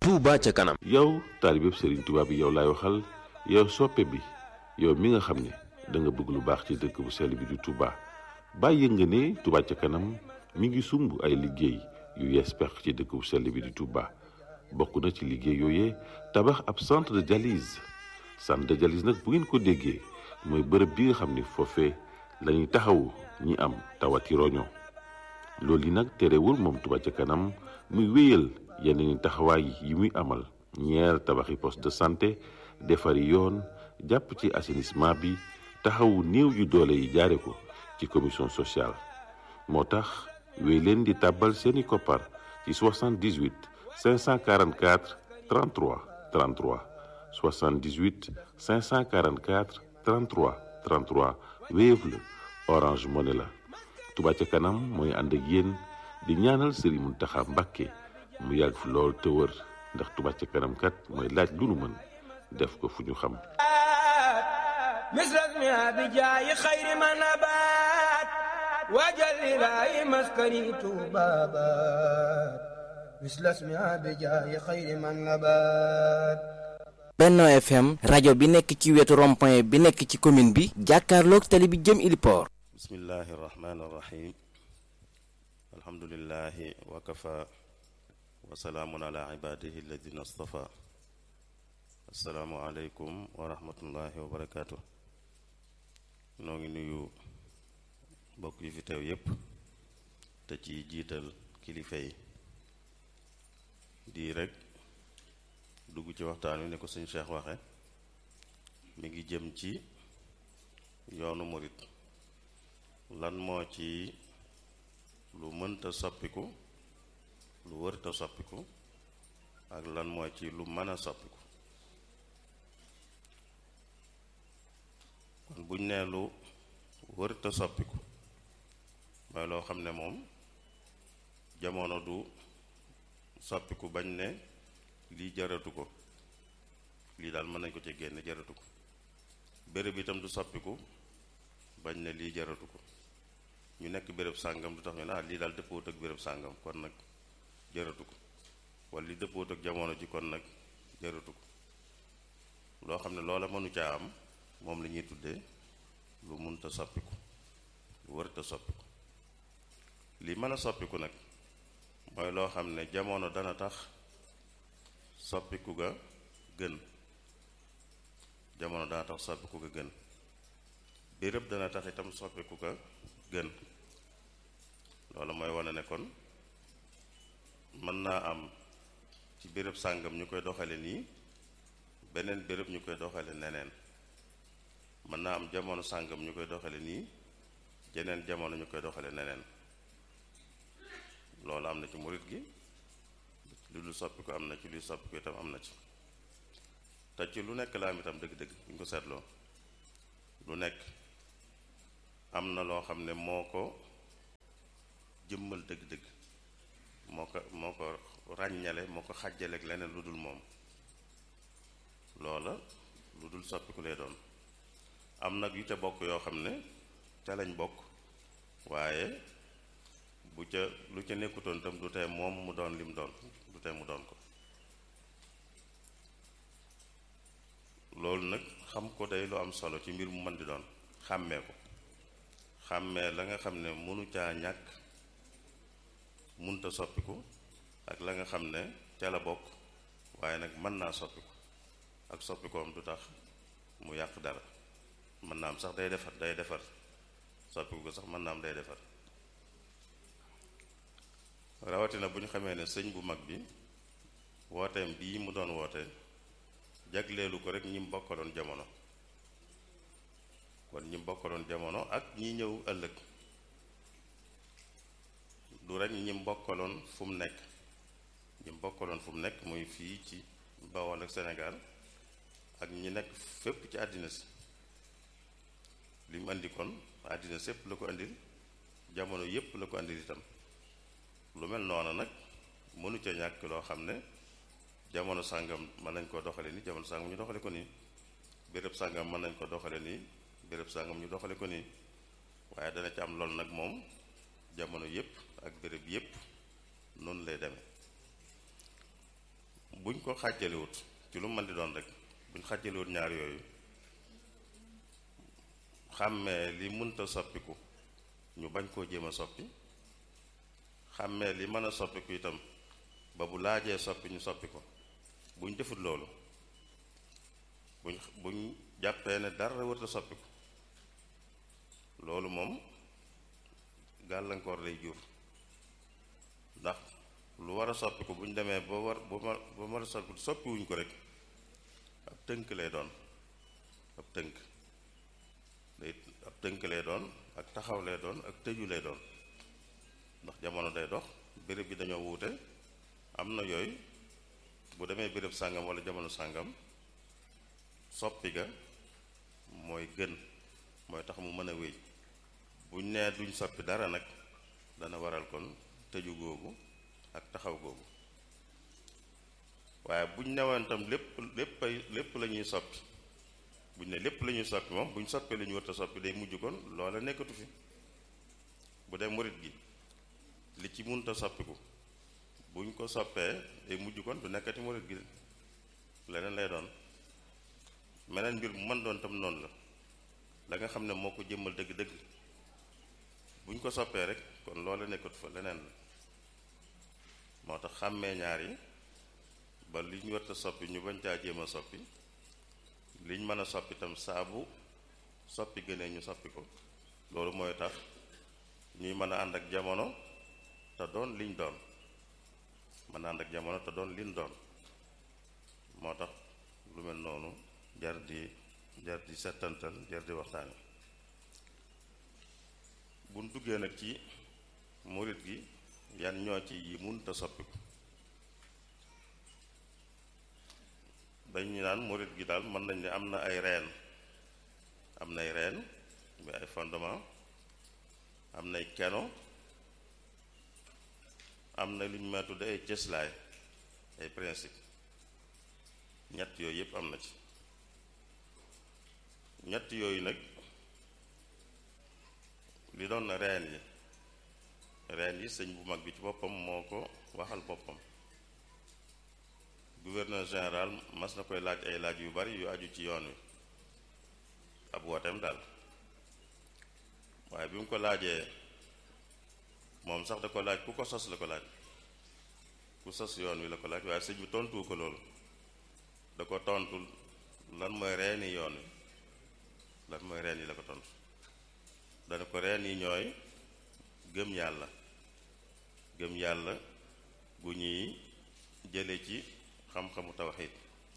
Touba ca kanam. yow taalibeb Serigne Touba bi yow laay waxal yow soppe bi yow mi nga xam ne da nga bëgg lu baax ci dëkk bu sell bi di Touba bàyyi nga ne Touba ca kanam mi ngi sumb ay liggéey yu yees pex ci dëkk bu sell bi di Touba bokk na ci liggéey yooyee tabax ab centre de dialyse centre de dialyse nag bu ngeen ko déggee mooy bërëb bi nga xam ne foofee la ñuy taxawu ñi am tawati roño loolu yi nag terewul moom Touba ca kanam muy wéyal yeneen taxawaay yi muy amal ñeer tabaxi poste de santé defari yoon jàpp ci assainissement bi taxawu néew yu doole yi jaare ko ci commission sociale moo tax wéy leen di tàbbal seeni koppar ci 78 544 33 33 78 544 33 33 Wave la Orange Money la Touba ca kanam mooy ànd ak yéen di ñaanal Serigne Mountakha Mbacké mu yàgg fi lool te wër ndax Touba ca kanam kat mooy laaj lu nu mën def ko fu ñu xam misras mi abi jaayi xayri ma nabaat waajal ilaahi maskani tuubaabaat misras mi abi jaayi xayri ma nabaat Benno FM rajo bi nekk ci wetu rond-point bi nekk ci commune bi jàkkaarloog tali bi jëm Iliport bismillahi irrahmani irrahim alhamdulilahi wakafa wasalaamun ala ibadihi alladina astafa asalaamu aleykum wa rahmatullahi wa barakaatu noo ngi nuyu mbokk yi fi teew yépp te ci jiital kilifa yi di rek dugg ci waxtaan wi ne ko suñ Cheikh waxe mi ngi jëm ci yoonu murit lan moo ci lu mënta soppiku lu wërta soppiku ak lan moo ci lu mën a soppiku kon buñ nee lu wërta soppiku mooy loo xam ne moom jamono du soppiku bañ ne lii jaratu ko lii daal mën nañ ko ci génne jaratu ko béréb itam du soppiku bañ ne lii jaratu ko ñu nekk béréb sàngam du tax ñu ne ah lii daal dëppoot ak béréb sàngam kon nag jaratu ko wala li dëppoot ak jamono ji kon nag jaratu ko loo xam ne loola mënu caa am moom la ñuy tuddee lu munta soppiku lu wërta soppiku li mën a soppiku nag mooy loo xam ne jamono dana tax soppiku ga gën jamono dana tax soppiku ga gën béréb dana tax itam soppiku ga gën loolu mooy wane ne kon mën naa am ci béréb sàngam ñu koy doxale nii beneen béréb ñu koy doxale neneen mën naa am jamono sàngam ñu koy doxale nii jeneen jamono ñu koy doxale neneen loolu am na ci murit gi lu dul soppi ko am na ci luy soppi ko itam am na ci te ci lu nekk la am itam dëgg-dëgg bu ñu ko seetloo lu nekk am na loo xam ne moo ko jëmmal dëgg-dëgg moo ko moo ko ràññale moo ko xàjjale ak leneen lu dul moom loola lu dul soppiku lay doon am nag yu ca bokk yoo xam ne ca lañ bokk waaye bu ca lu ca nekkutoon itam du tee moom mu doon lim doon du tee mu doon ko loolu nag xam ko day lu am solo ci mbir mu mën di doon xàmmee ko xàmmee la nga xam ne mënu caa ñàkk munta soppiku ak la nga xam ne ca la bokk waaye nag mën naa soppiku ak soppikoom du tax mu yàq dara mën naa am sax day defar day defar soppiku ko sax mën naa am day defar rawatina bu ñu xamee ne sëñ bu mag bi wooteem bii mu doon woote jagleelu ko rek ñi bokkaloon jamono kon ñi bokkaloon jamono ak ñi ñëw ëllëg du rek ñi bokkaloon fu mu nekk ñi bokkaloon fu mu nekk muy fii ci Bawol ak Sénégal ak ñi nekk fépp ci àddina si li mu indi kon àddina sépp la ko indil jamono yépp la ko indil itam lu mel noonu nag mënu ca ñàkk loo xam ne jamono sàngam mën nañ koo doxale nii jamono sàngam ñu doxale ko nii béréb sàngam mën nañ ko doxale nii béréb sàngam ñu doxale ko nii waaye dana ci am lool nag moom jamono yépp ak béréb yépp noonu lay demee buñ ko xàjjalewut ci lu mën di doon rek buñ xàjjalewut ñaar yooyu xàmmee li mënta soppiku ñu bañ koo jéem a soppi xàmmee li mën a soppiku itam ba bu laajee soppi ñu soppi ko buñ defut loolu buñ buñ jàppee ne dara wërta soppiku loolu moom gàllankoor lay jur ndax lu war a soppiku bu ñu demee ba war ba ma ba war a soppiku soppiwuñ ko rek ab tënk lay doon ab tënk day ab tënk lay doon ak taxaw lay doon ak tëju lay doon ndax jamono day dox béréb bi dañoo wuute am na yooyu bu demee béréb sàngam wala jamono sàngam soppi ga mooy gën mooy tax mu mën a wéy buñ nee duñ soppi dara nag dana waral kon tëju googu ak taxaw googu waaye buñ newoon tam lépp lépp ay lépp la ñuy soppi buñ ne lépp la ñuy soppi moom buñ soppee li ñu war a soppi day mujj kon loola nekkatu fi bu dee murit gi li ci munta soppiku buñ ko soppee day mujj kon du nekkati murit gi leneen lay doon meneen mbir mu mën doon tam noonu la la nga xam ne moo ko jëmmal dëgg-dëgg buñ ko soppee rek kon loola nekkatu fa leneen la moo tax xàmmee ñaar yi ba li ñu war a soppi ñu bañ caa jéem a soppi liñ mën a soppi tam saabu soppi gënee ñu soppi ko loolu mooy tax ñuy mën a ànd ak jamono te doon liñ doon mën a ànd ak jamono te doon liñ doon moo tax lu mel noonu jar di jar di settantal jar di waxtaane buñ duggee nag ci murit gi yan ñoo ci yi munta soppiku dañu naan murit gi daal mën nañ ne am na ay reen am nay reen bi ay fondement am nay keno am na lu ñu ma tudde ay cëslaay ay principe ñett yooyu yépp am na ci ñett yooyu nag li doon na reen yi reen yi sëñ bu mag bi ci boppam moo ko waxal boppam gouverneur général mas na koy laaj ay laaj yu bari yu aju ci yoon wi ab wooteem daal waaye bi mu ko laajee moom sax da ko laaj ku ko sos la ko laaj ku sos yoon wi la ko laaj waaye sëñ bi tontuwu ko loolu da ko tontu lan mooy reeni yoon wi lan mooy reen yi la ko tontu dana ko reen yi ñooy gëm yàlla gëm yàlla gu ñuy jële ci xam-xamu tawxiid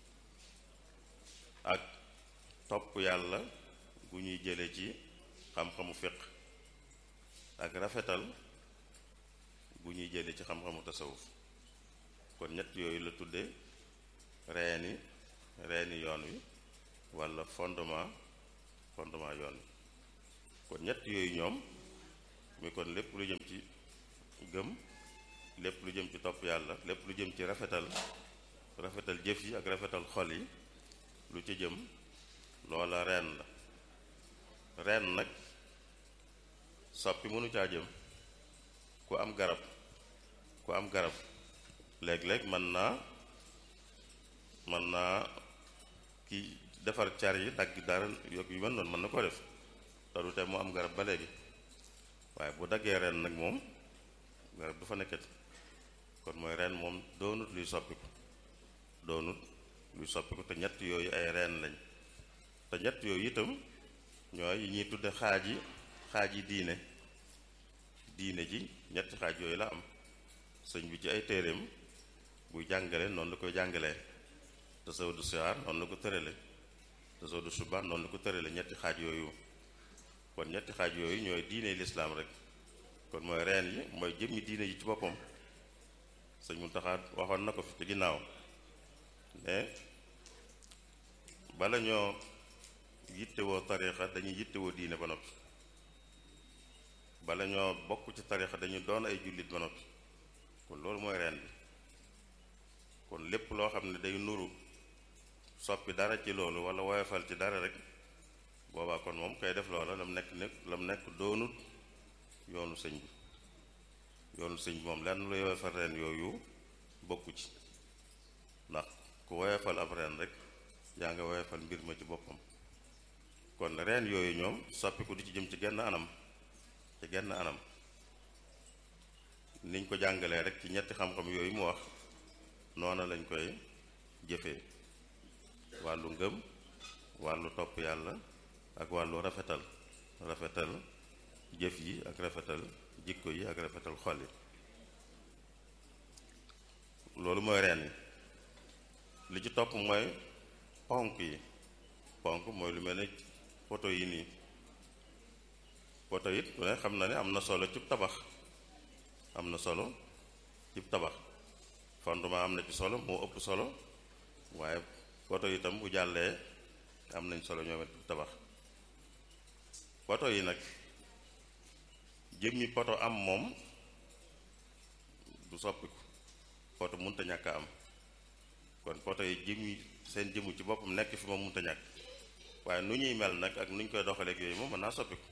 ak topp yàlla gu ñuy jële ci xam-xamu fiq ak rafetal gu ñuy jële ci xam-xamu tasawuf kon ñett yooyu la tudde reeni reeni yoon wi walla fondement fondement yoon wi kon ñett yooyu ñoom mi kon lépp lu jëm ci gëm lépp lu jëm ci topp yàlla lépp lu jëm ci rafetal rafetal jëf yi ak rafetal xol yi lu ci jëm loola reen la reen nag soppi mënu caa jëm ku am garab ku am garab léeg-léeg mën naa mën naa ki defar car yi dagg dara yokk yu mel noonu mën na ko def te du te mu am garab ba léegi waaye bu daggee ren nag moom garab du fa nekkati kon mooy ren moom doonut luy soppiku doonut luy soppiku te ñett yooyu ay reen lañ te ñett yooyu itam ñooy yi ñuy tudde xaaj yi xaaj yi diine diine ji ñetti xaaj yooyu la am sëñ bi ci ay téereem buy jàngale noonu la koy jàngalee tasawudu sihaar noonu la ko tërale tasawudu subaan noonu la ko tërale ñetti xaaj yooyu kon ñetti xaaj yooyu ñooy diine lislaam rek kon mooy reen yi mooy jëmmi diine yi ci boppam sëñ Muntaxa waxoon na ko fi ci ginnaaw ne bala ñoo yittewoo tariixa dañuy yittewoo diine ba noppi bala ñoo bokk ci tariixa dañu doon ay jullit ba noppi kon loolu mooy reen bi kon lépp loo xam ne day nuru soppi dara ci loolu wala woyofal ci dara rek boobaa kon moom kay def loola lam nekk nekk lam nekk doonut yoonu sëñ bi yoonu sëñ bi moom lenn lu woyofal reen yooyu bokku ci ndax ku woyofal ab reen rek yaa nga woyofal mbir ma ci boppam kon reen yooyu ñoom soppiku di ci jëm ci genn anam ci genn anam niñ ko jàngalee rek ci ñetti xam-xam yooyu mu wax noona lañ koy jëfee wàllu ngëm wàllu topp yàlla ak wàllu rafetal rafetal jëf yi ak rafetal jikko yi ak rafetal xol yi loolu mooy reen yi li ci topp mooy ponk yi ponk mooy lu mel ne poto yi nii poto it lu ne xam na ne am na solo ci tabax am na solo ci tabax fondement am na ci solo moo ëpp solo waaye poto itam bu jàllee am nañ solo ñoom it ci tabax poto yi nag jëmmi poto am moom du soppiku poto munta ñàkk a am kon poto yi jëmmi seen jëmu ci boppam nekk fi moom munta ñàkk waaye nu ñuy mel nag ak nu ñu koy doxaleeg yooyu moom mën naa soppiku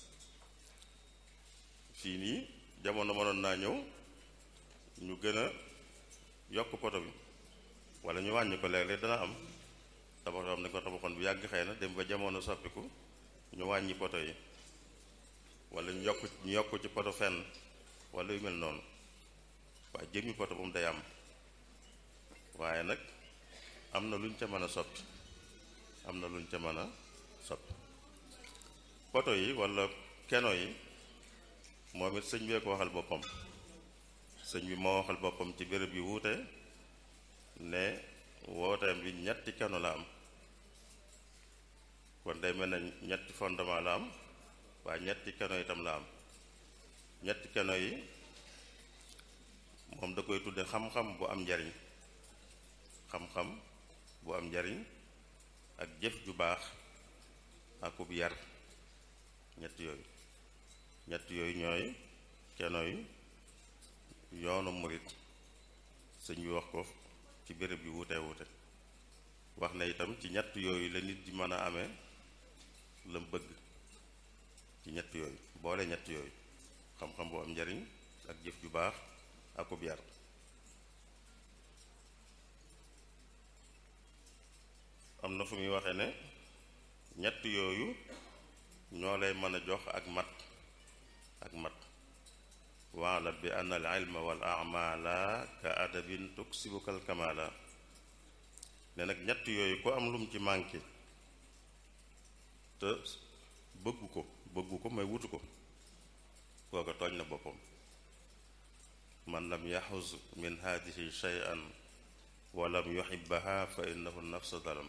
fii nii jamono mënoon naa ñëw ñu gën a yokk poto bi wala ñu wàññi ko léeg-léeg dana am tabax yoo xam ne ko tabaxoon bu yàgg xëy na dem ba jamono soppiku ñu wàññi poto yi wala ñu yokk ñu yokk ci poto fenn wala yu mel noonu waaye jëmmi poto moom day am waaye nag am na luñ ca mën a soppi am na luñ ca mën a soppi poto yi wala keno yi moom it sëñ bee ko waxal boppam sëñ bi moo waxal boppam ci béréb yi wuute ne wooteem bi ñetti keno la am kon day mel ne ñetti fondement la am waaye ñetti keno itam la am ñetti keno yi moom da koy tudde xam-xam bu am njariñ xam-xam bu am njariñ ak jëf ju baax akub yar ñett yooyu ñett yooyu ñooy keno yi yoonu murit sëñ bi wax ko ci béréb bi wuute wuute wax na itam ci ñett yooyu la nit di mën a amee lam bëgg ci ñett yooyu boole ñett yooyu xam-xam bu am njariñ ak jëf ju baax akub yar am na fu muy waxe ne ñett yooyu ñoo lay mën a jox ak mat ak mat waala bi anna al ilma wal amala ka adabin tuksibukal kamala ne nag ñett yooyu ko am lum ci manqué te bëggu ko bëggu ko may wutu ko kooka tooñ na boppam man lam yaxuz min haadihi shay'an wa lam yuhibbaha fa innahu nafsa dalam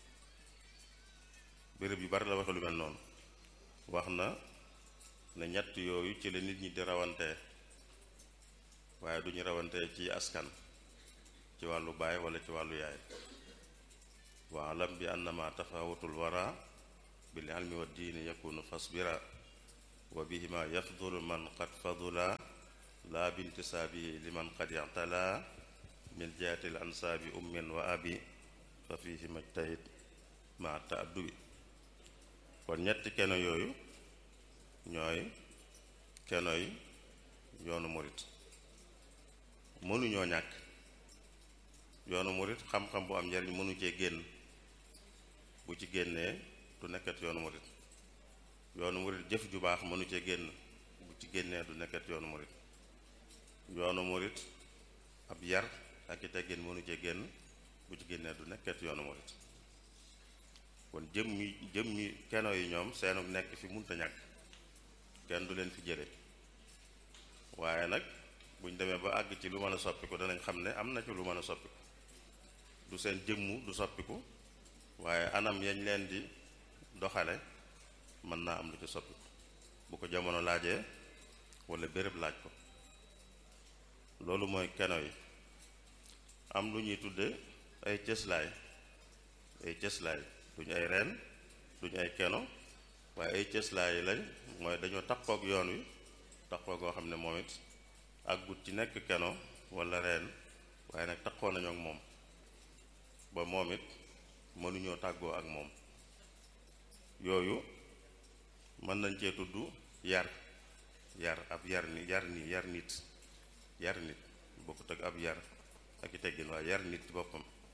béréb yu bari la waxe lu mel noonu wax na ne ñett yooyu ci la nit ñi di rawantee waaye duñu rawantee ci askan ci wàllu baay wala ci wàllu yaay waalam bi annama tafawutul wara bil ilmi wa diini yakunu fasbira wa bihima yafdulu man qad fadula la bintisaabihi liman qad i'tala min jihati l ansaabi ummin wa abi fa fihi majtahid ma taaddubi kon ñetti keno yooyu ñooy keno yi yoonu murit mënuñoo ñàkk yoonu murit xam-xam bu am njariñ mënu cee génn bu ci génnee du nekkat yoonu murit yoonu murit jëf ju baax mënu cee génn bu ci génnee du nekkat yoonu murit yoonu murit ab yar ak i teggin mënu cee génn bu ci génnee du nekkat yoonu murit kon jëm mi jëm mi keno yi ñoom seenu nekk fi munta ñàkk kenn du leen fi jële waaye nag buñ demee ba àgg ci lu mën a soppiku danañ xam ne am na ci lu mën a soppiku du seen jëmmu du soppiku waaye anam yañ leen di doxale mën naa am lu ci soppiku bu ko jamono laajee wala béréb laaj ko loolu mooy keno yi am lu ñuy tudde ay cëslaay ay cëslaay duñu ay reen duñu ay keno waaye ay cëslaay lañ mooy dañoo takkook yoon wi takkoo goo xam ne moom it àggut ci nekk keno wala reen waaye nag takkoo nañu ak moom ba moom it mënuñoo tàggoo ak moom yooyu mën nañ cee tudd yar yar ab yar ni yar ni yar nit yar nit bokkut ak ab yar ak i teggin waaye yar nit ci boppam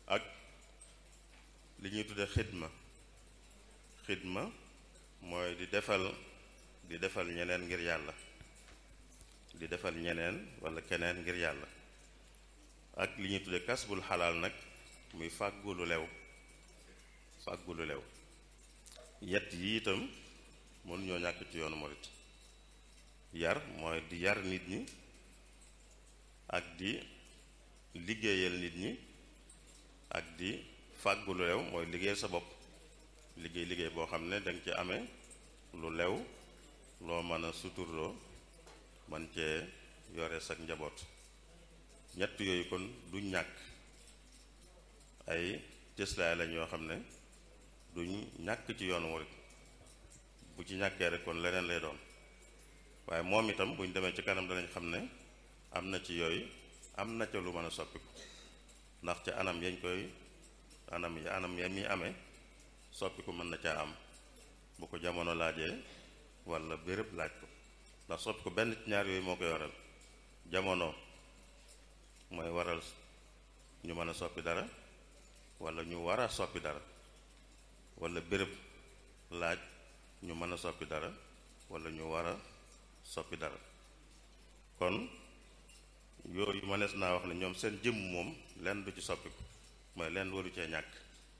ak li ñuy tudde xidma xidma mooy di defal di defal ñeneen ngir yàlla di defal ñeneen walla keneen ngir yàlla ak li ñuy tudde kasbul xalaal nag muy fàggu lu lew fàggu lu lew yett yi itam mënuñoo ñàkk ci yoonu morit yar mooy di yar nit ñi ak di liggéeyal nit ñi ak di fàggu lu lew mooy liggéeyal sa bopp liggéey liggéey boo xam ne danga ci amee lu lew loo mën a suturloo man cee yore sa njaboot ñett yooyu kon du ñàkk ay cëslaay lañ yoo xam ne duñ ñàkk ci yoonu murit bu ci ñàkkee rek kon leneen lay doon waaye moom itam buñ demee ci kanam danañ xam ne am na ci yooyu am na ca lu mën a soppiku ndax ca anam yañ koy anam ya anam ya mi amee soppiku mën na caa am bu ko jamono laajee walla béréb laaj ko ndax soppiku benn ci ñaar yooyu moo koy waral jamono mooy waral ñu mën a soppi dara walla ñu war a soppi dara walla béréb laaj ñu mën a soppi dara walla ñu war a soppi dara kon yooyu mënees naa wax ne ñoom seen jëmm moom lenn du ci soppiku mooy lenn waru cee ñàkk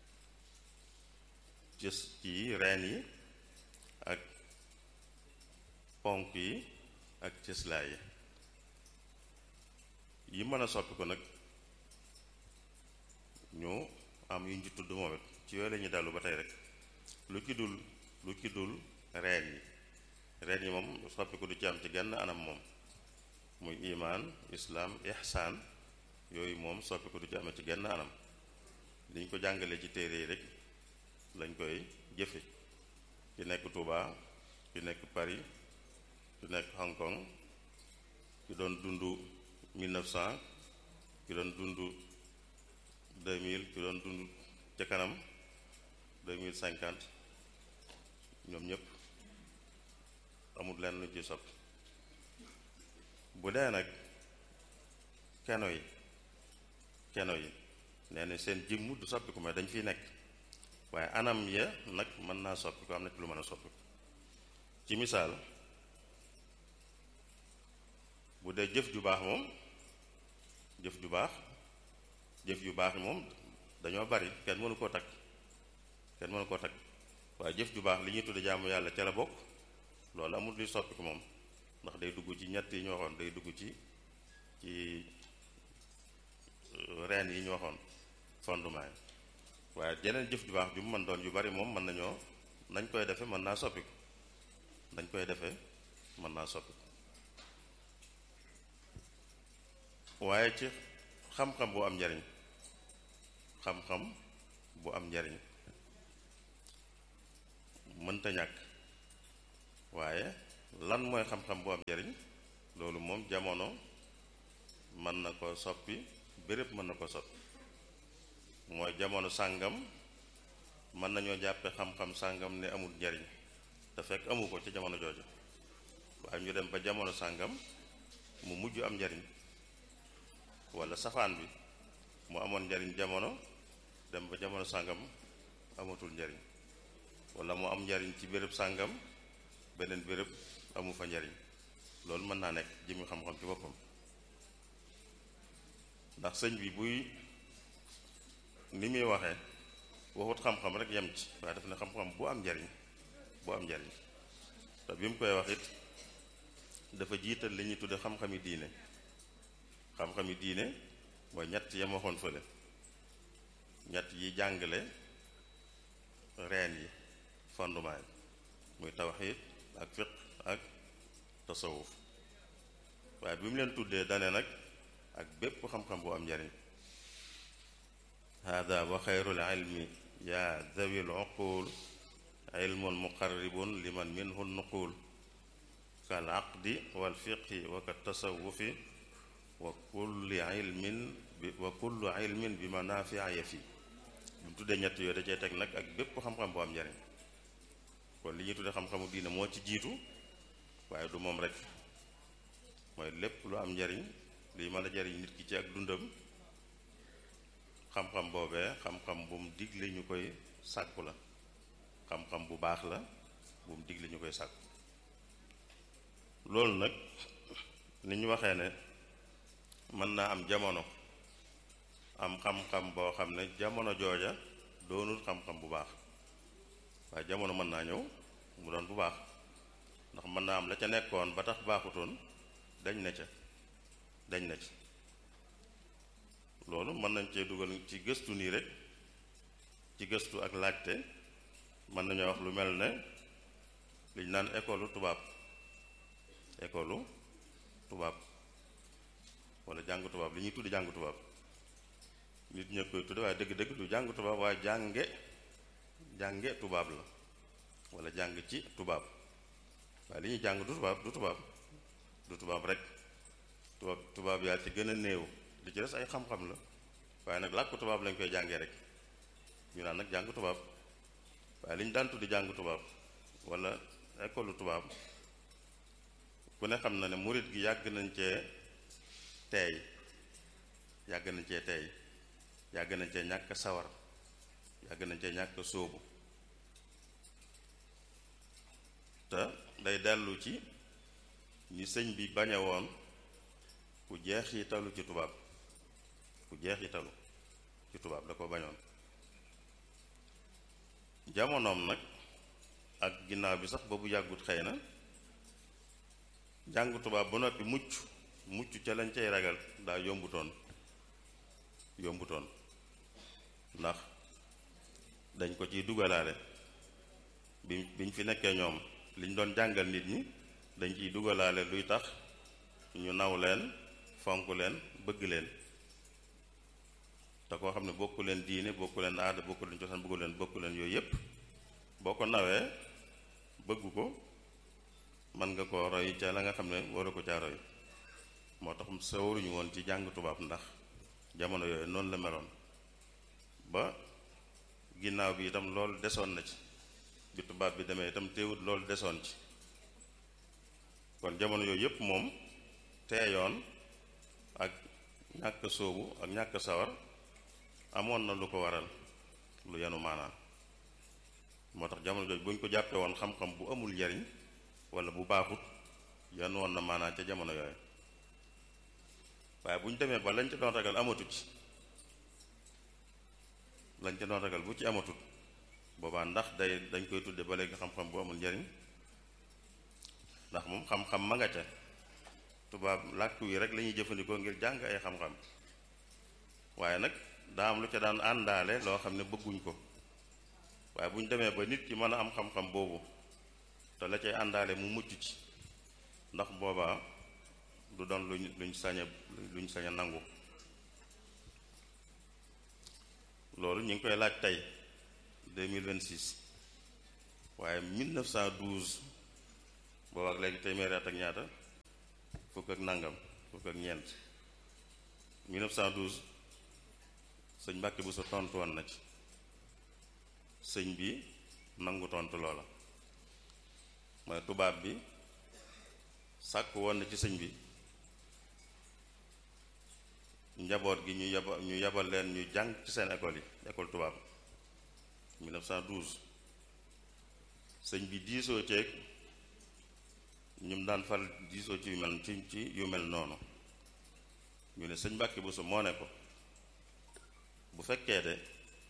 ci ci reen yi ak ponk yi ak cëslaay yi yi mën a soppiku nag ñu am yu ñu tudd moom it ci yooyu la ñuy dellu ba tey rek lu ci dul lu ci dul reen yi reen yi moom soppiku du ci am ci genn anam moom muy imaan islaam ihsaan yooyu moom soppiku du ci amee ci genn anam liñ ko jàngalee ci téere yi rek lañ koy jëfe ki nekk Touba ki nekk Paris ki nekk Hong Kong ki doon dund 1900 ki doon dund 2000 ki doon dund ca kanam 2050 ñoom ñëpp amul lenn lu ci soppi bu dee nag keno yi keno yi nee na seen jëmm du soppi ko mais dañ fiy nekk waaye anam ya nag mën naa soppi ko am na ci lu mën a soppi ko ci misaal bu dee jëf ju baax moom jëf ju baax jëf yu baax yi moom dañoo bari kenn mënu koo takk kenn mënu koo takk waaye jëf ju baax li ñuy tudde jaamu yàlla ca la bokk loolu amul luy soppi ko moom ndax day dugg ci ñett yi ñu waxoon day dugg ci ci reen yi ñu waxoon fondement yi waaye jeneen jëf ju baax ju mu mën doon yu bari moom mën nañoo nañ koy defe mën naa soppi ko nañ koy defe mën naa soppi ko waaye ci xam-xam bu am njariñ xam-xam bu am njariñ mënta ñàkk waaye lan mooy xam-xam bu am njariñ loolu moom jamono mën na ko soppi béréb mën na ko soppi mooy jamono sàngam mën nañoo jàppe xam-xam sàngam ne amul njariñ te fekk amu ko ci jamono jooju waaye ñu dem ba jamono sàngam mu mujj am njariñ walla safaan bi mu amoon njariñ jamono dem ba jamono sàngam amatul njariñ walla mu am njariñ ci béréb sàngam beneen béréb amu fa njariñ loolu mën naa nekk jëmi xam-xam ci boppam ndax sëñ bi buy ni muy waxee waxut xam-xam rek yem ci waaye daf ne xam-xam bu am njariñ bu am njariñ te bi mu koy wax it dafa jiital li ñuy tudde xam-xami diine xam-xami diine mooy ñett yam waxoon fële ñett yi jàngale reen yi fondement yi muy tawxiid ak fiq ak tasawuf waaye bi mu leen tuddee dane nag ak bépp xam-xam bu am njariñ hada wa xayrul ilmi yaa zawil uqul ilmun muqarribun liman minhu nuqul kal aqdi wal fiqhi wa ka tasawufi wa kulli ilmin bi wa kullu ilmin bi manafia ya fi bu mu tuddee ñett yooyu da cee teg nag ak bépp xam-xam bu am njariñ kon li ñuy tuddee xam-xamu diine moo ci jiitu waaye du moom rek mooy lépp lu am njariñ liy mën a jariñ nit ki ci ak dundam xam-xam boobee xam-xam bu mu digle ñu koy sàkku la xam-xam bu baax la bu mu digle ñu koy sàkku loolu nag ni ñu waxee ne mën naa am jamono am xam-xam boo xam ne jamono jooja doonul xam-xam bu baax waaye jamono mën naa ñëw mu doon bu baax ndax mën naa am la ca nekkoon ba tax baaxutoon dañ na ca dañ na ci loolu mën nañ cee dugal ci gëstu nii rek ci gëstu ak laajte mën nañoo wax lu mel ne liñ naan école tubaab école tubaab wala jàng tubaab li ñuy tuddi jàng tubaab nit ña koy tudde waaye dëgg-dëgg du jàng tubaab waaye jànge jànge tubaab la wala jàng ci tubaab waaye li ñuy jàng du tubaab du tubaab du tubaab rek tubaab tubaab yaa ci gën a néew li ci des ay xam-xam la waaye nag làkku tubaab lañ koy jàngee rek ñu naan nag jàng tubaab waaye li ñu daan tuddi jàng tubaab wala école tubaab ku ne xam na ne murit gi yàgg nañ cee teey yàgg nañ cee teey yàgg nañ cee ñàkk sawar yàgg nañ cee ñàkk sóobu te day dellu ci ni sëñ bi bañe woon ku jeex yi talu ci tubaab ku jeex yi talu ci tubaab da ko bañoon jamonoom nag ak ginnaaw bi sax ba bu yàggut xëy na jàng tubaab ba noppi mucc mucc ca lañ cay ragal daa yombutoon yombutoon ndax dañ ko ciy dugalaale bi biñ fi nekkee ñoom liñ doon jàngal nit ñi dañ ciy dugalaale luy tax ñu naw leen fonk leen bëgg leen te koo xam ne bokku leen diine bokku leen aada bokku leen cosaan bëggu leen bokku leen yooyu yépp boo ko nawee bëgg ko mën nga koo roy ca la nga xam ne waru ko caa roy moo tax sa waruñu woon ci jàng tubaab ndax jamono yooyu noonu la meloon ba ginnaaw bi itam loolu desoon na ci bi tubaab bi demee itam teewut loolu desoon ci kon jamono yooyu yépp moom teeyoon ak ñàkk sóobu ak ñàkk sawar amoon na lu ko waral lu yenu maanaam moo tax jamono jooju bu ñu ko jàppee woon xam-xam bu amul njariñ wala bu baaxut yan woon na maanaam ca jamono yooyu waaye bu ñu demee ba lañ ca doon ragal amatut ci lañ ca doon ragal bu ci amatut boobaa ndax day dañ koy tudde ba léegi xam-xam bu amul njariñ ndax moom xam-xam ma nga ca tubaab làkk wi rek lañuy jëfandikoo ngir jàng ay xam-xam waaye nag daa am lu ca daan àndaale loo xam ne bëgguñ ko waaye bu ñu demee ba nit ki mën a am xam-xam boobu te la cay àndaale mu mucc ci ndax boobaa du doon luñ luñ saña luñ saña nangu loolu ñu ngi koy laaj tey 2026 waaye 1912 boobu ak léegi téeméeri at ak ñaata fukk ak nangam fukk ak ñeent 1912 sëñ Mbàkke bu sa tontu woon na ci sëñ bi nangu tontu loola mooy tubaab bi sàkk woon na ci sëñ bi njaboot gi ñu yabal ñu yabal leen ñu jàng ci seen école yi école tubaab 1912 sëñ bi diisoo ceeg ñum daan fal diisoo ci yu mel ci ci yu mel noonu ñu ne sëñ Mbàkke Buso moo ne ko bu fekkee de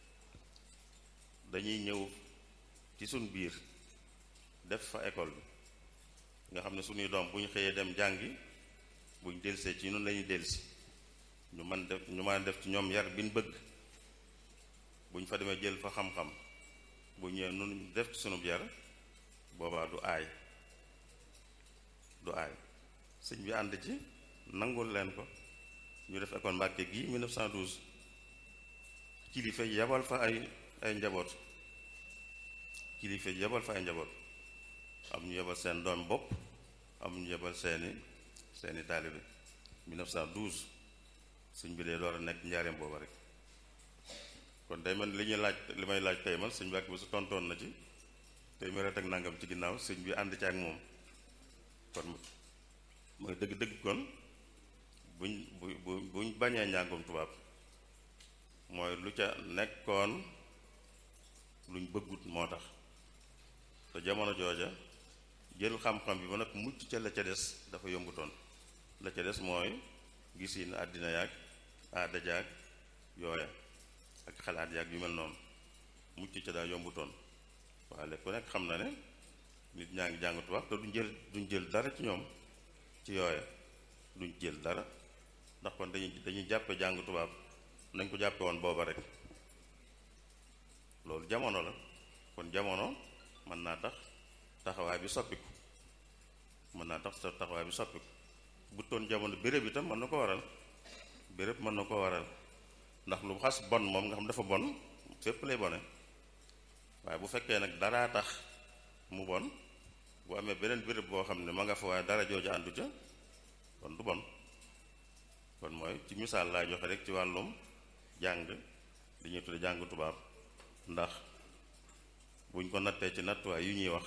dañuy ñëw ci suñ biir def fa école bi nga xam ne suñuy doom bu ñu xëyee dem jàngi buñ delsee ci noonu lañuy delsi ñu man def ñu mën a def ci ñoom yar bi ñu bëgg bu ñu fa demee jël fa xam-xam bu ñëwee nun def ci sunub yar boobaa du aay du aay sëñ bi ànd ci nangul leen ko ñu def école Mbàkke gi 1912 kilifa yabal fa ay ay njaboot kilifa yabal fa ay njaboot am ñu yabal seen doom bopp am ñu yabal seeni seeni taalibe 1912 sëñ bi dee door a nekk njaareem booba rek kon day man li ñuy laaj li may laaj tey man sëñ Mbàkke bi su tontoon na ci tey ma ak nangam ci ginnaaw sëñ bi ànd ci ak moom kon mooy dëgg-dëgg kon buñ bu bu buñ bañee njàngum tubaab mooy lu ca nekkoon luñ bëggut moo tax te jamono jooja jël xam-xam bi ba nag mucc ca la ca des dafa yombutoon la ca des mooy gisin àddina yaag aada jaag yooya ak xalaat yaag yu mel noonu mucc ca daa yombutoon waaye ku nekk xam na ne nit ñaa ngi jàng tubaab te duñ jël duñ jël dara ci ñoom ci yooya duñ jël dara ndax kon dañuy dañuy jàppe jàng tubaab nañ ko jàppe woon booba rek loolu jamono la kon jamono mën naa tax taxawaay bi soppiku mën naa tax taxawaay bi soppiku bu toon jamono béréb itam mën na ko waral béréb mën na ko waral ndax lu xas bon moom nga xam dafa bon fépp lay bone waaye bu fekkee nag daraa tax mu bon bu amee beneen béréb boo xam ne ma nga fa waaye dara jooju àndu ca kon du bon kon mooy ci misaal laa joxe rek ci wàllum jàng li ñuy tudde jàng tubaab ndax buñ ko nattee ci nattuwaay yu ñuy wax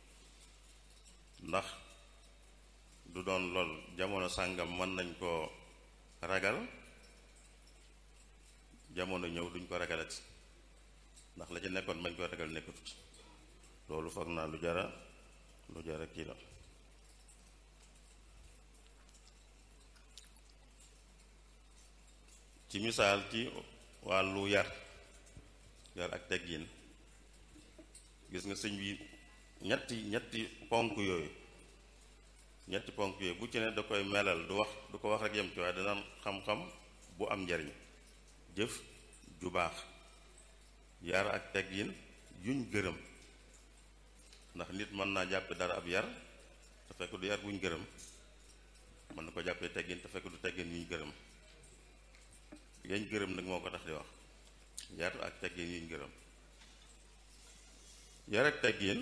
ndax du doon lool jamono sàngam mën nañ koo ragal jamono ñëw duñ ko ragalati ndax la ca nekkoon bañ koy ragal nekkatut loolu foog naa lu jara lu jara kii la ci misaal ci wàllu yar yar ak teggin gis nga sëñ bi ñetti ñetti ponk yooyu ñetti ponk yooyu bu ci ne da koy melal du wax du ko wax rek yem ci waaye dana xam-xam bu am njariñ jëf ju baax yar ak teggin yuñ gërëm ndax nit mën naa jàppe dara ab yar te fekk du yar buñ gërëm mën na ko jàppee teggin te fekk du teggin yuñ gërëm yañ gërëm nag moo ko tax di wax yar ak teggin yuñ gërëm yar ak teggin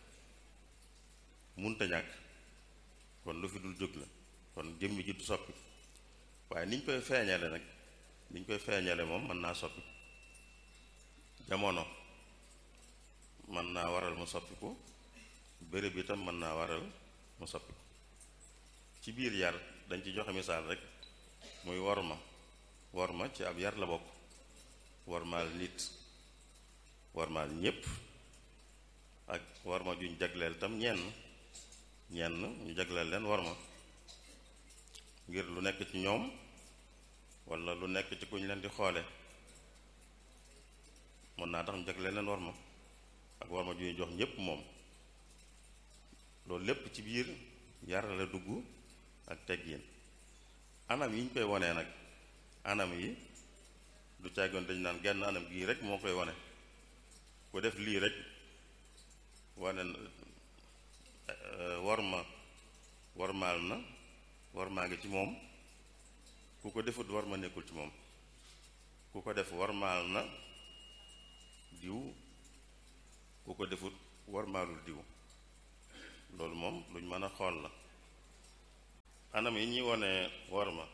munta ñàkk kon lu fi dul jóg la kon jëmmi ji du soppi waaye niñ koy feeñale nag niñ koy feeñale moom mën naa soppi jamono mën naa waral mu soppiku béréb itam mën naa waral mu soppiku ci biir yar dañ ci joxe misaal rek muy worma worma ci ab yar la bokk wormaal nit wormaal ñépp ak worma juñ jagleel tam ñenn ñenn ñu jagleel leen worma ngir lu nekk ci ñoom walla lu nekk ci kuñ leen di xoole mën naa tax ñu jagleel leen worma ak worma ju ñu jox ñépp moom loolu lépp ci biir yar la dugg ak teggin anam yi ñu koy wonee nag anam yi du càggoon dañu naan genn anam gii rek moo koy wane ku def lii rek wane war ma warmaal na warmaa ngi ci moom ku ko defut war ma nekkul ci moom ku ko def warmaal na diw ku ko defut warmaalul diw loolu moom luñ mën a xool la anam yi ñuy wone war ma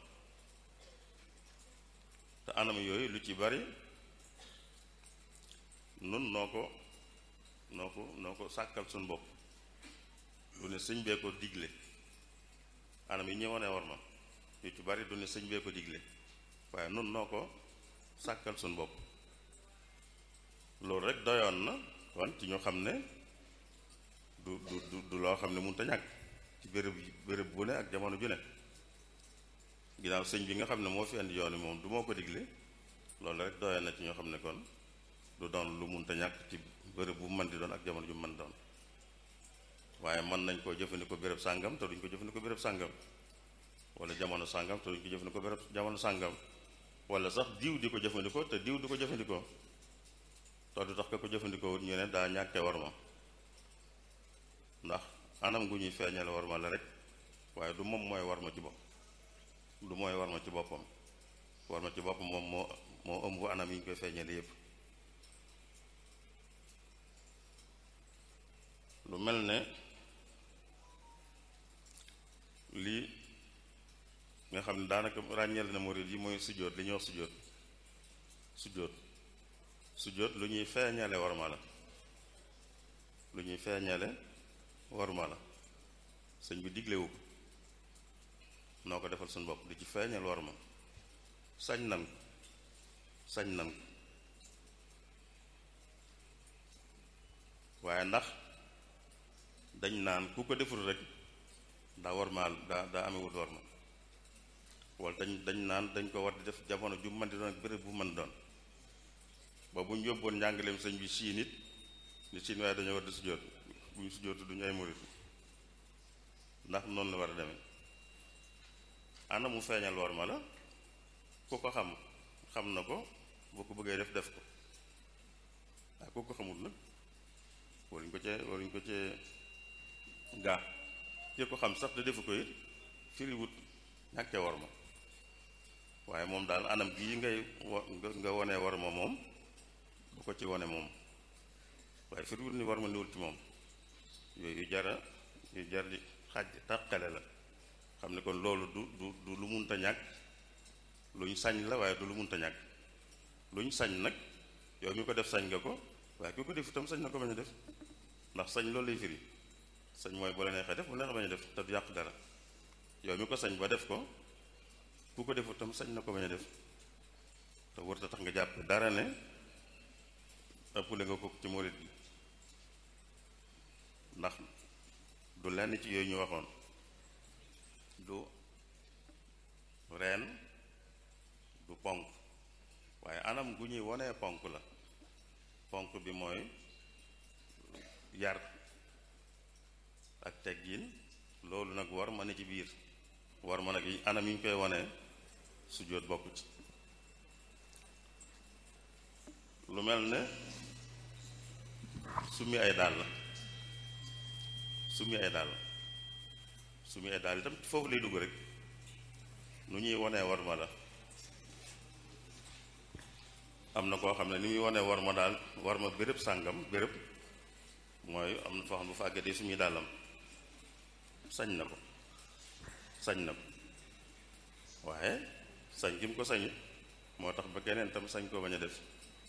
te anam yooyu lu ci bari nun noo ko noo ko noo ko sàkkal suñ bopp du ne sëñ bee ko digle anam yi ñuy wone war ma yu ci bari du ne sëñ bee ko digle waaye nun noo ko sàkkal suñ bopp loolu rek doyoon na kon ci ñu xam ne du du du du loo xam ne mënut a ñàkk ci béréb béréb bu ne ak jamono ju ne ginnaaw sëñ bi nga xam ne moo fi indi yoon wi moom du moo ko digle loolu rek doyoon na ci ñoo xam ne kon du doon lu mënut a ñàkk ci béréb bu mën di doon ak jamono ju mën doon waaye mën nañ koo jëfandikoo béréb sàngam te duñ ko jëfandikoo béréb sàngam wala jamono sàngam te duñ ko jëfandikoo béréb jamono sàngam wala sax diw di ko jëfandikoo te diw di ko jëfandikoo te du tax ka ko jëfandikoo wut ñu ne daa ñàkkee war ma ndax anam gu ñuy feeñale war ma la rek waaye du moom mooy war ma ci bopp du mooy war ma ci boppam war ma ci boppam moom moo moo ëmb anam yi ñu koy feeñale yépp lu mel ne lii nga xam ne daanaka ràññeel na murid yi mooy sujjóot li ñuy wax sujjóot sujjóot sujjóot lu ñuy feeñale war ma la lu ñuy feeñale war ma la sëñ bi diglewu ko noo ko defal suñu bopp di ci feeñal war ma sañ nan sañ nan ko waaye ndax dañ naan ku ko deful rek daa war maal daa daa amewut war ma wala dañ dañ naan dañ ko war di def jamono ju mën di doon ak béréb bu mën doon ba bu ñu yóbboon njàngaleem sëñ bi siin it ni siin waaye dañoo war di sujjóot bu ñu sujjóotu duñu ay murit ndax noonu la war a demee ana mu feeñal war ma la ku ko xam xam na ko boo ko bëggee def def ko waaye ku ko xamul nag waruñ ko cee waruñ ko cee gaa ki ko xam sax te defu ko it firiwut ñàkkee war ma waaye moom daal anam gii ngay wa nga wonee war ma moom bu ko ci wone moom waaye firiwut ni war ma niwul ci moom yooyu yu jara yu jar di xaj tàqale la xam ne kon loolu du du du lu munta ñàkk luñ sañ la waaye du lu munta ñàkk luñ sañ nag yow mi ko def sañ nga ko waaye ku ko def itam sañ na ko bañ a def ndax sañ loolu lay firi sañ mooy bu la neexee def bu la neexee bañ a def te du yàq dara yow mi ko sañ ba def ko ku ko defu itam sañ na ko bañ a def te wërta tax nga jàpp dara ne ëppale nga ko ci murit gi ndax du lenn ci yooyu ñu waxoon du reen du ponk waaye anam gu ñuy wonee ponk la ponk bi mooy yar ak teggin loolu nag war ma ne ci biir war ma nag yi anam yi ñu koy wonee sujjóot bokk ci lu mel ne summi ay dàll summi ay dàll summi ay dàll itam foofu lay dugg rek nu ñuy wonee war ma la am na koo xam ne ni muy wonee war ma daal war ma béréb sàngam béréb mooy am na foo xam ne bu fa àggee day summi dàllam sañ na ko sañ na ko waaye sañ gi mu ko sañu moo tax ba keneen tam sañ koo bañ a def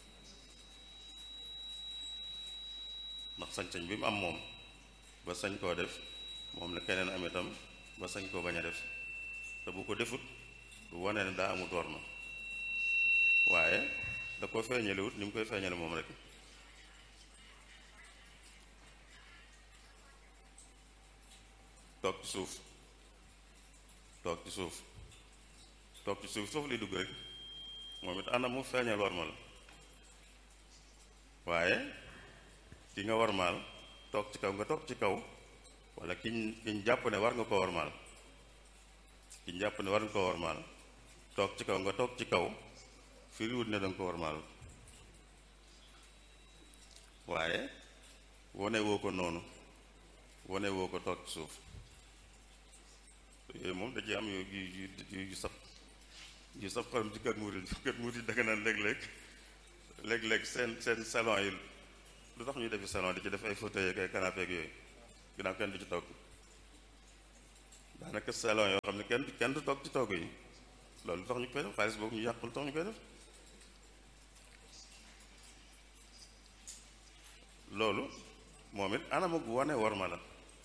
ndax sañ-sañ bi mu am moom ba sañ koo def moom la keneen am itam ba sañ koo bañ a def te bu ko defut du wane ne daa amut war ma waaye da ko feeñalewut ni mu koy feeñale moom rek toog ci suuf toog ci suuf toog ci suuf foofu lay dugg rek moom it anam mu feeñal war ma la waaye ki nga warmaal toog ci kaw nga toog ci kaw wala kiñ kiñ jàpp ne war nga ko warmaal kiñ jàpp ne war nga ko warmaal toog ci kaw nga toog ci kaw firiwut ne danga ko warmaal waaye wone woo ko noonu wone woo ko toog ci suuf yooyu moom da ci am yu yu yu yu saf yu saf xorom ci kër murid kër murid danga naan léeg-léeg léeg-léeg seen seen salon yi lu tax ñuy defi salon di ci def ay fauteuil ak ay canapé ak yooyu ginnaaw kenn du ci toog daanaka salon yoo xam ne kenn kenn du toog ci toog yi loolu lu tax ñu koy def xaalis boobu ñu yàqul tax ñu koy def loolu moom it anam ak wane war ma la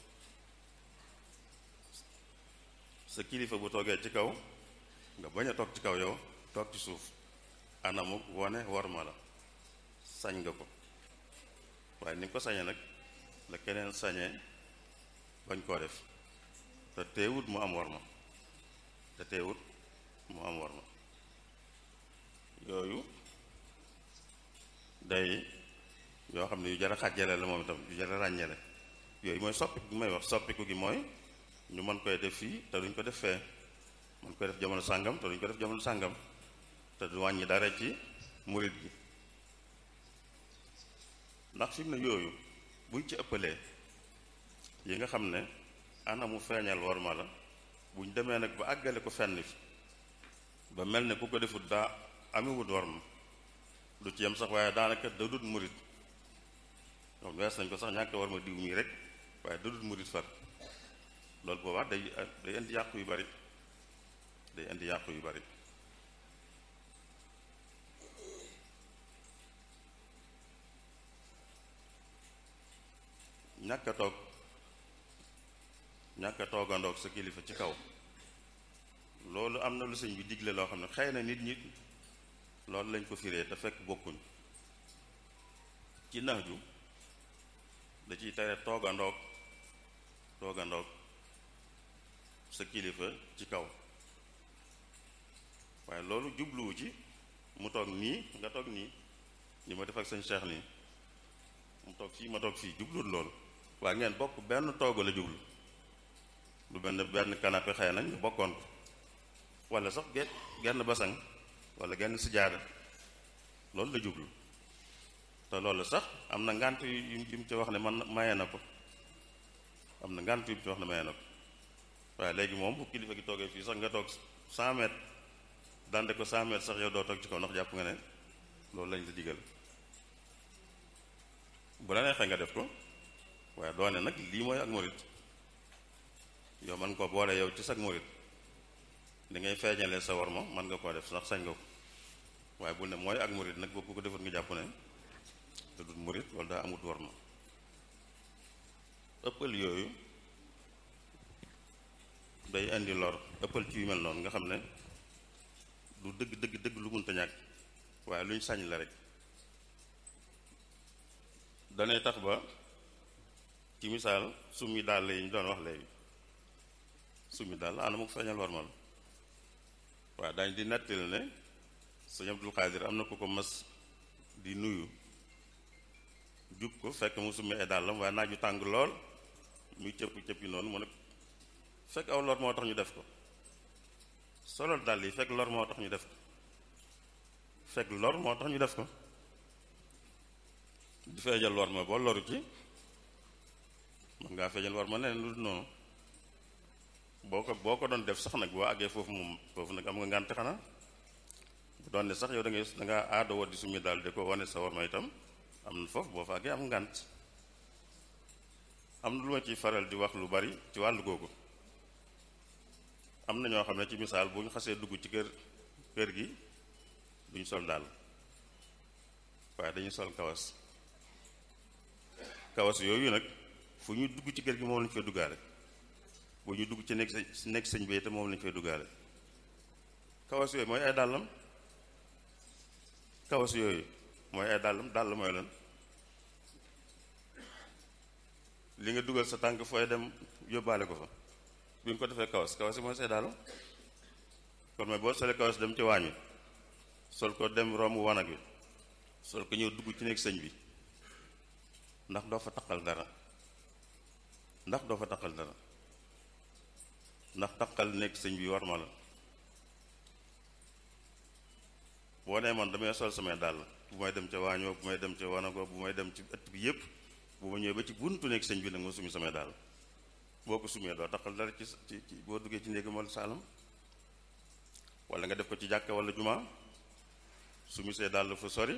sa kilifa bu toogee ci kaw nga bañ a toog ci kaw yow toog ci suuf anam ak wane war ma la sañ nga ko waaye ni nga ko sañee nag la keneen sañee bañ koo def te teewut mu am war ma te teewut mu am war ma yooyu day yoo xam ne yu jar a xàjjale la moom itam yu jar a ràññele yooyu mooy soppiku gi may wax soppiku gi mooy ñu mën koy def fii te duñ ko def fee mën koy def jamono sàngam te duñ ko def jamono sàngam te du wàññi dara ci murit gi ndax fi mu ne yooyu buñ ci ëppalee yi nga xam ne anamu feeñal war ma la buñ demee nag ba àggale ko fenn fi ba mel ne ku ko defut daa amewut war ma du ci yem sax waaye daanaka da dut murit moom wees nañ ko sax ñàkk war ma diw mii rek waaye da dut murit far loolu boobaa day day indi yàqu yu bari day indi yàqu yu bari ñàkk a toog ñàkk a toogandoog sa kilifa ci kaw loolu am na lu sëñ bi digle loo xam ne xëy na nit ñi loolu lañ ko firee te fekk bokkuñ ci nax ju da ciy tere toogandoog toogandoog sa kilifa ci kaw waaye loolu jubluwu ci mu toog nii nga toog nii ni ma def ak sëñ Cheikh nii mu toog fii ma toog fii jubluwut loolu waaye ngeen bokk benn toogu la jublu lu benn benn canapé xëy nañ ñu bokkoon ko wala sax gen genn basang wala genn sijaada loolu la jublu te loolu sax am na ngànt yu yu mu ci wax ne man maye na ko am na ngànt yu mu ci wax ne maye na ko waaye léegi moom bu kilifa gi toogee fii sax nga toog 100 mètres dande ko 100 mètres sax yow doo toog ci kaw ndax jàpp nga ne loolu lañ la digal bu la neexee nga def ko waaye doone nag lii mooy ak murit yow man ko boole yow ci sag murit li ngay feeñalee sa war ma mën nga koo def sax sañ nga ko waaye bu ne mooy ak murit nag boo ko defut nga jàpp ne te dut murit wala daa amut war ma ëppal yooyu day indi lor ëppal ci yu mel noonu nga xam ne du dëgg dëgg dëgg lu munta ñàkk waaye lu ñu sañ la rek danay tax ba ci misaal summi daal yi ñu doon wax léegi summi daal ana mu ko feeñal war ma la waaye dañ di nettali ne sëñ Abdul Xaadir am na ko ko mas di nuyu jub ko fekk mu summi ay dàllam waaye naaju tàng lool muy cëpp cëpp yi noonu mu ne fekk aw lor moo tax ñu def ko solol dàll yi fekk lor moo tax ñu def ko fekk lor moo tax ñu def ko di feejal war ma boo loru ci man ngaa feejal war ma neneen lu noonu boo ko boo ko doon def sax nag boo àggee foofu moom foofu nag am nga ngànte xanaa bu doon ne sax yow da ngay da ngaa aada woo di summi daal di ko wane sa war ma itam am na foofu boo fa àggee am ngànt am na lu ma ciy faral di wax lu bari ci wàllu googu am na ñoo xam ne ci misaal bu ñu xasee dugg ci kër kër gi duñ sol daal waaye dañuy sol kawas kawas yooyu nag fu ñu dugg ci kër gi moom lañu fay duggaale bu ñu dugg ci nekk nekk sëñ bi te moom lañu fay duggaale kawas yooyu mooy ay dàllam kawas yooyu mooy ay dàllam dàll mooy lan li nga dugal sa tànk fooy dem yóbbaale ko fa bi nga ko defee kawas kawas yi mooy say dàll kon mooy boo solee kawas dem ci waañ wi sol ko dem romb wanag wi sol ko ñëw dugg ci nekk sëñ bi ndax doo fa taqal dara ndax doo fa taqal dara ndax taqal nekk sëñ bi war ma la boo nee man damay sol samay dàll bu may dem ca waañoo bu may dem ca wanago bu may dem ci ëtt bi yépp bu ma ñëwee ba ci buntu nekk sëñ bi nag ma sumi samay dàll boo ko sumee doo taqal dara ci ci ci boo duggee ci néegi mal saalam wala nga def ko ci jàkka wala jumaa sumi see dàll fu sori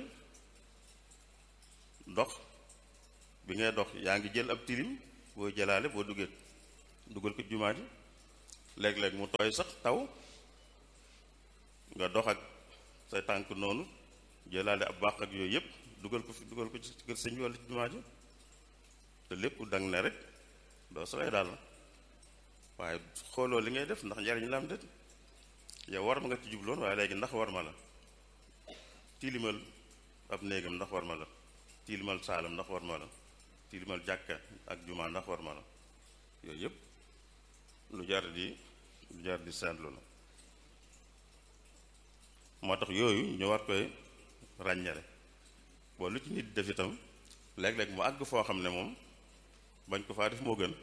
dox bi ngay dox yaa ngi jël ab tilim boo jëlaale boo duggee dugal ko jumaa ji léeg-léeg mu tooy sax taw nga dox ak say tànk noonu jëlaale ab baax ak yooyu yëpp dugal ko fi dugal ko ci kër sëñ bi wala ci jumaa ji te lépp dang ne rek doo solay daal waaye xooloo li ngay def ndax njariñ la am déet yow war ma nga ci jubloon waaye léegi ndax war ma la tilimal ab néegam ndax war ma la tilimal saalam ndax war ma la tilimal jàkka ak jumaa ndax war ma la yooyu yëpp lu jar di lu jar di seetlu la moo tax yooyu ñu war koy ràññale boo lu ci nit def itam léeg-léeg mu àgg foo xam ne moom bañ ko faa def moo gën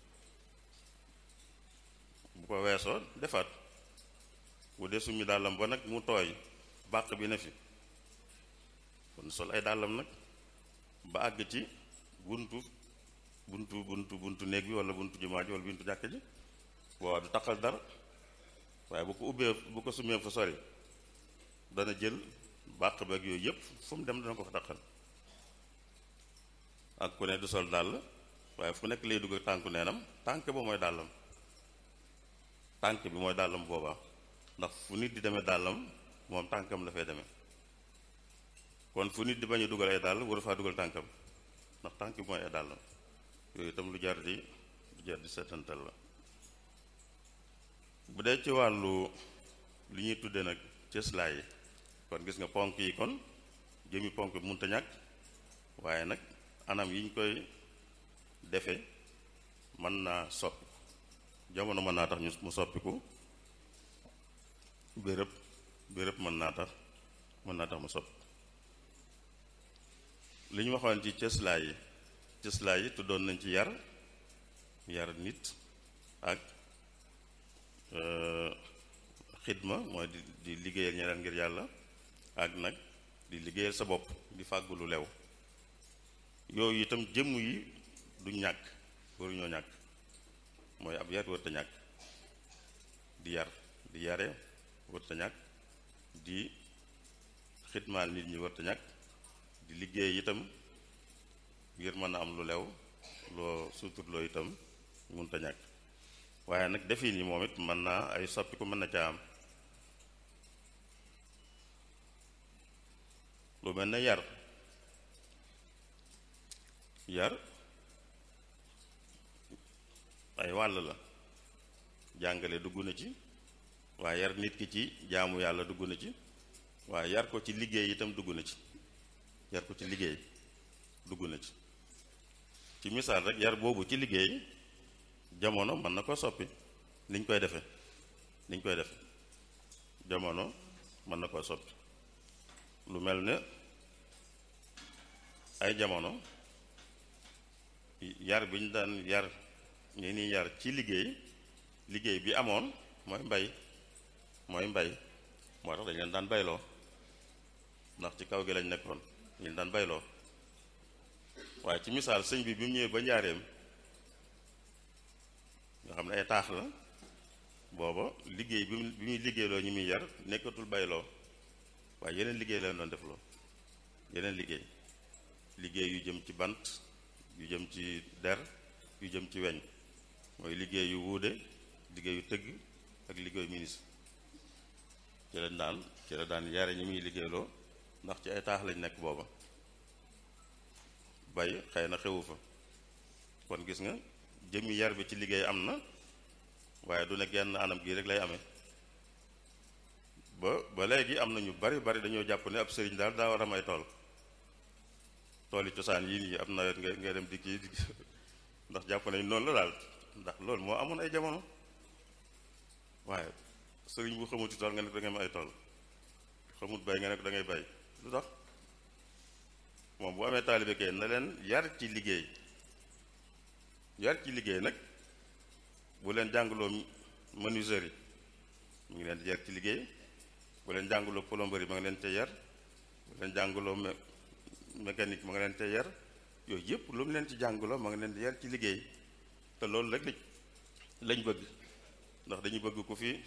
bu ko weesoo defaat bu dee summi dàllam ba nag mu tooy bàq bi ne fi kon sol ay dàllam nag ba àgg ci buntu buntu buntu buntu néeg bi wala buntu jumaa ji wala buntu jàkk ji waaw du taqal dara waaye bu ko ubbee bu ko summee fa sori dana jël bàq beeg yooyu yëpp fu mu dem dana ko fa taqal ak ku ne du sol dàll waaye fu nekk lay dugg tànku neenam tànk ba mooy dàllam tànk bi mooy dàllam boobaa ndax fu nit di demee dàllam moom tànkam la fay demee kon fu nit di bañ a dugal ay dàll waru faa dugal tànkam ndax tànk bi mooy ay dàllam yooyu itam lu jar di lu jar di seetantal la bu dee ci wàllu li ñuy tuddee nag cëslaay yi kon kon gis nga ponk yi kon jëmi ponk bi mënta ñàkk waaye nag anam yi ñu koy defe mën naa soppi jamono mën naa tax ñu mu soppiku béréb béréb mën naa tax mën naa tax mu soppi li ñu waxoon ci cëslaay yi cëslaay yi tuddoon nañ ci yar yar nit ak xidma mooy di di liggéeyal ñeneen ngir yàlla ak nag di liggéeyal sa bopp di fàggu lu lew yooyu itam jëmm yi du ñàkk waruñoo ñàkk mooy ab yar wërta ñàkk di yar di yare wërta ñàkk di xidmaal nit ñi wërta ñàkk di liggéey itam ngir mën a am lu lew loo suturloo itam munta ñàkk waaye nag defin yi moom it mën naa ay soppiku mën na caa am lu mel ne yar yar ay wàll la jàngale dugg na ci waaye yar nit ki ci jaamu yàlla dugg na ci waaye yar ko ci liggéey itam dugg na ci yar ko ci liggéey dugg na ci ci misaal rek yar boobu ci liggéey jamono mën na ko soppi niñ koy defe niñ koy defe jamono mën na koo soppi lu mel ne ay jamono yar bi ñu daan yar ñi ni yar ci liggéey liggéey bi amoon mooy mbay mooy mbay moo tax dañ leen daan bayloo ndax ci kaw gi lañ nekkoon ñu daan bayloo waaye ci misaal sëñ bi bi mu ñëwee ba njaareem nga xam ne ay taax la booba liggéey bi bi muy liggéeyloo ñi muy yar nekkatul bayloo waaye yeneen liggéey leen doon defloo yeneen liggéey liggéey yu jëm ci bant yu jëm ci der yu jëm ci weñ mooy liggéey yu wuude liggéey yu tëgg ak liggéeyu ministre ci la daan ci la daan yare ñi muy liggéeyloo ndax ci ay taax lañ nekk booba bay xëy na xewu fa kon gis nga jëmmi yar bi ci liggéey am na waaye du ne genn anam gii rek lay amee ba ba léegi am na ñu bari bari dañoo jàpp ne ab sëriñ daal daa war a may tool tool yi cosaan yii nii am nawet nga ngay dem di kii ndax jàpp nañ noonu la daal ndax loolu moo amoon ay jamono waaye sëriñ bu xamuti tool nga ne da ngay am ay tool xamut bay nga ne ko da ngay bay lu tax moom bu amee taalibe kay na leen yar ci liggéey yar ci liggéey nag bu leen jàngaloo menuiserie mu ngi leen di yar ci liggéey bu leen jàngaloo plomberie ma nga leen ca yar bu leen jàngaloo mécanique ma nga leen ca yar yooyu yëpp lu mu leen ci jàngaloo ma nga leen di yar ci liggéey te loolu rek lañ bëgg ndax dañu bëgg ku fi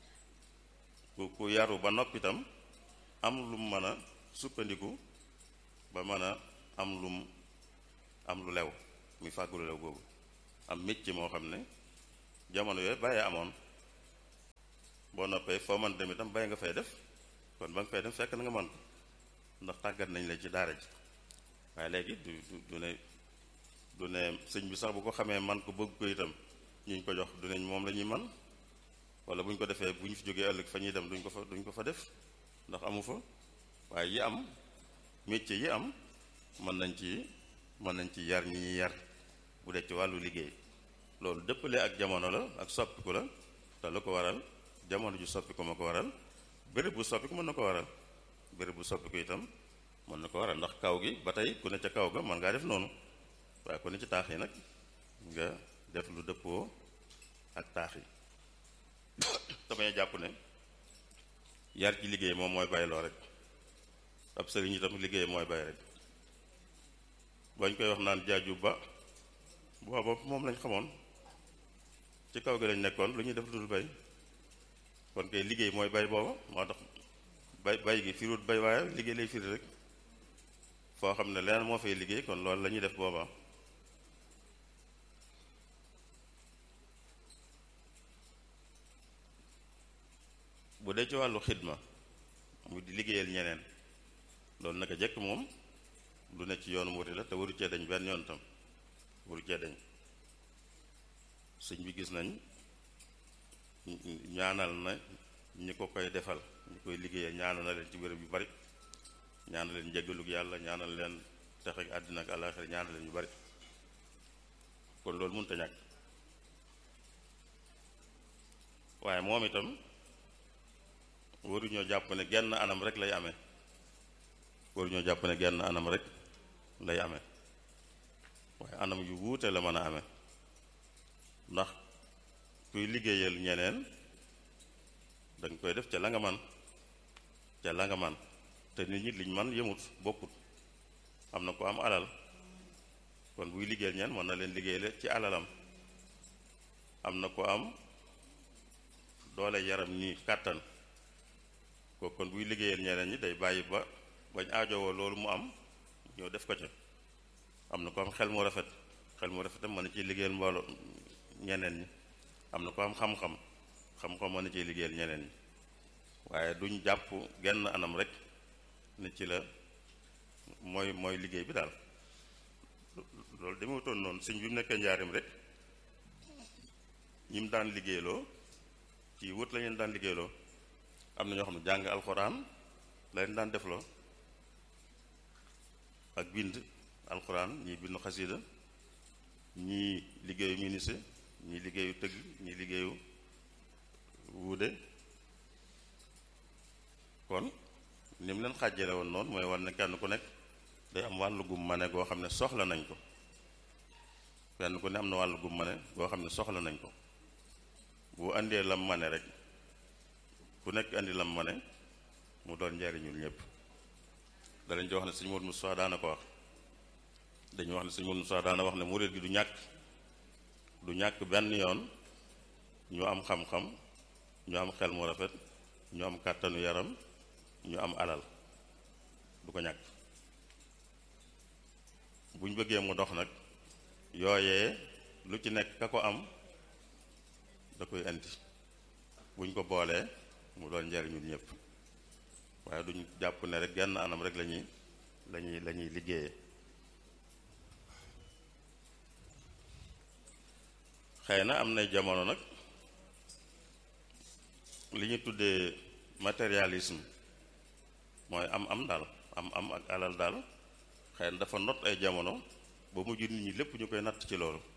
ku ku yaru ba noppi itam am lu mu mën a sukkandiku ba mën a am lum am lu lew muy fàggu lu lew boobu am métier moo xam ne jamono yooyu bàyyee amoon boo noppee foo man dem itam bàyyi nga fay def kon ba nga fay dem fekk na nga mën ko ndax tàggat nañ la ci daara ji waaye léegi du du ne du ne sëñ bi sax bu ko xamee man ko bëgg ko itam ñu ñu ko jox du neñ moom la ñuy man wala bu ñu ko defee bu ñu fi jógee ëllëg fa ñuy dem duñ ko fa duñ ko fa def ndax amu fa waaye yi am métier yi am mën nañ ci mën nañ ci yar ñi ñuy yar bu dee ci wàllu liggéey loolu dëppale ak jamono la ak soppiku la te lu ko waral jamono ju soppiku ma ko waral béréb bu soppiku mën na ko waral béréb bu soppiku itam mën na ko waral ndax kaw gi ba tey ku ne ca kaw ga mën ngaa def noonu waaye ku ne ci taax yi nag nga def lu dëppoo ak taax yi damay jàpp ne yar ci liggéey moom mooy bayloo rek ab sëriñ itam liggéey mooy bay rek bañ koy wax naan jaaju ba booba moom lañ xamoon ci kaw gi lañ nekkoon lu ñuy def dul bay kon kay liggéey mooy bay booba moo tax bay bay gi firut bay waaye liggéey lay firi rek foo xam ne leen moo fay liggéey kon loolu la ñuy def booba bu dee ci wàllu xidma mu di liggéeyal ñeneen loolu naka jekk moom lu ne ci yoonu murid la te waru cee dañ benn yoon tam waru cee dañ sëñ bi gis nañ ñaanal na ñi ko koy defal ñu koy liggéeyee ñaanal na leen ci béréb yu bari ñaanal leen njëggalug yàlla ñaanal leen texe ak àddina ak àllaaxira ñaanal leen yu bari kon loolu mënut a ñàkk waaye moom itam waruñoo jàpp ne genn anam rek lay amee waruñoo jàpp ne genn anam rek lay amee waaye anam yu wuute la mën a amee ndax kuy liggéeyal ñeneen dañ koy def ca la nga man ca la nga man te nit ñi liñ man yëmut bokkut am na ko am alal kon buy liggéeyal ñeen mën na leen liggéeyale ci alalam am na ko am doole yaram nii kàttan ko kon buy liggéeyal ñeneen ñi day bàyyi ba bañ aajowoo loolu mu am ñoo def ko ca am na ko am xel mu rafet xel mu rafetam mën na ciy liggéeyal mbooloo ñeneen ñi am na ko am xam-xam xam-xam mën na ciy liggéeyal ñeneen ñi waaye duñ jàpp genn anam rek ne ci la mooy mooy liggéey bi daal loolu demewutoon noonu sëñ bi mu nekkee njaarim rek ñi mu daan liggéeyloo ci wut la leen daan liggéeyloo am na ñoo xam ne jàng alxuraan la leen daan defloo ak bind alxuraan ñii bindu xasida ñii liggéeyu ministre ñii liggéeyu tëgg ñii liggéeyu wuude kon ni mu leen xàjjale woon noonu mooy war ne kenn ku nekk day am wàllu gum mane goo xam ne soxla nañ ko kenn ku ne am na wàllu gum mane goo xam ne soxla nañ ko bu andee lam mane rek ku nekk andi lam mane mu doon njariñul ñëpp dalañ ci wax ne sëñ Modou Moussa daana ko wax dañu wax ne sëñ Modou Moussa daana wax ne murid gi du ñàkk du ñàkk benn yoon ñu am xam-xam ñu am xel mu rafet ñu am kàttanu yaram ñu am alal du ko ñàkk buñ bëggee mu dox nag yooyee lu ci nekk ka ko am da koy indi buñ ko boolee mu doon njariñul ñëpp waaye duñ jàpp ne rek genn anam rek lañuy lañuy la ñuy liggéeyee xëy na am nay jamono nag li ñu tuddee matérialisme mooy am am daal am am ak alal daal xëy na dafa not ay jamono ba mujj nit ñi lépp ñu koy natt ci loolu